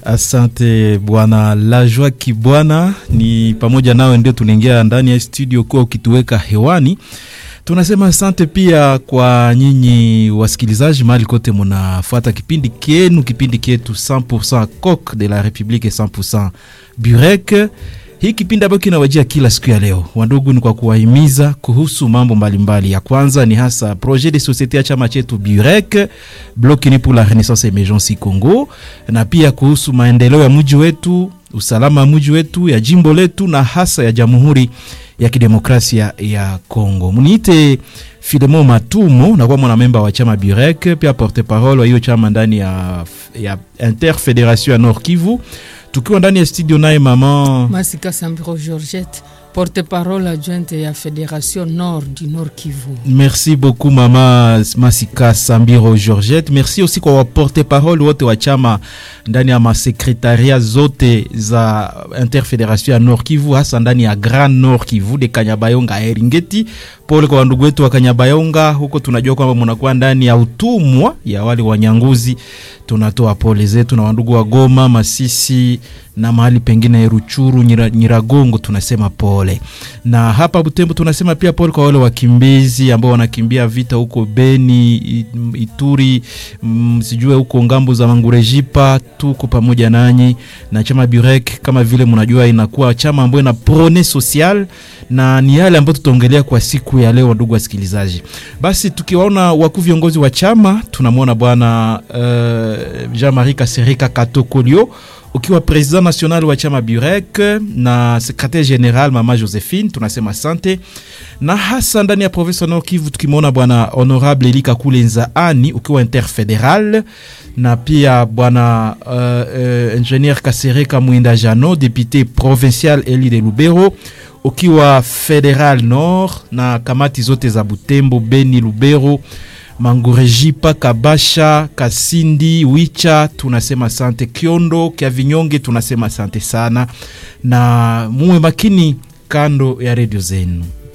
Asante bwana Lajwa Kibwana, ni pamoja nawe ndio tunaingia ndani ya studio kuwa ukituweka hewani. Tunasema asante pia kwa nyinyi wasikilizaji mahali kote munafuata kipindi kenu, kipindi kietu 100% Coq de la Republique 100% Burek. Hii kipindi ambayo kinawajia kila siku ya leo, wandugu, ni kwa kuwahimiza kuhusu mambo mbalimbali mbali. Ya kwanza ni hasa projet de societe ya chama chetu Burek Bloc Uni pour la Renaissance Emergence Congo, na pia kuhusu maendeleo ya mji wetu, usalama wa mji wetu, ya jimbo letu na hasa ya Jamhuri ya Kidemokrasia ya Congo. Muniite Filemon Matumo, nakuwa mwanamemba wa chama Burek, pia porte parole wa hiyo chama ndani ya, ya Interfederation ya Nord Kivu tukiwa ndani ya studio naye mama Masika Sambiro Georgette, porte-parole adjointe ya Fédération Nord du Nord Kivu. Merci beaucoup mama Masika Sambiro Georgette. Merci aussi kwa waporte-parole wote wa chama ndani ya masekretaria zote za Interfederation ya Nord Kivu, hasa ndani ya Grand Nord Kivu de Kanyabayonga Eringeti. Pole kwa wandugu wetu wa Kanyabayonga huko, tunajua kwamba mnakuwa ndani ya utumwa ya wale wanyanguzi. Tunatoa pole zetu na wandugu wa Goma, Masisi na mahali pengine Ruchuru, Nyira, Nyiragongo, tunasema pole. Na hapa Butembo tunasema pia pole kwa wale wakimbizi ambao wanakimbia vita huko Beni, Ituri, mm, sijue huko ngambo za Mangurejipa. Tuko pamoja nanyi na chama Burek, kama vile mnajua, inakuwa chama ambayo ina prone social na ni yale ambayo tutaongelea kwa siku ya leo, ndugu wasikilizaji. Basi tukiwaona wakuu viongozi wa chama, tunamwona bwana uh, Jean-Marie Kasereka Katokolio ukiwa president national wa chama Burek na secretaire general mama Josephine, tunasema asante. Na hasa ndani ya province Nord Kivu tukimwona bwana honorable Elika Kulenza ani ukiwa interfederal, na pia bwana uh, uh, ingenieur Kasereka Mwinda Jano député provincial eli de Lubero ukiwa federal nord, na kamati zote za Butembo, Beni, Lubero Mangurejipa, Kabasha, Kasindi, Wicha, tunasema asante. Kiondo kya Vinyonge, tunasema asante sana, na muwe makini kando ya redio zenu.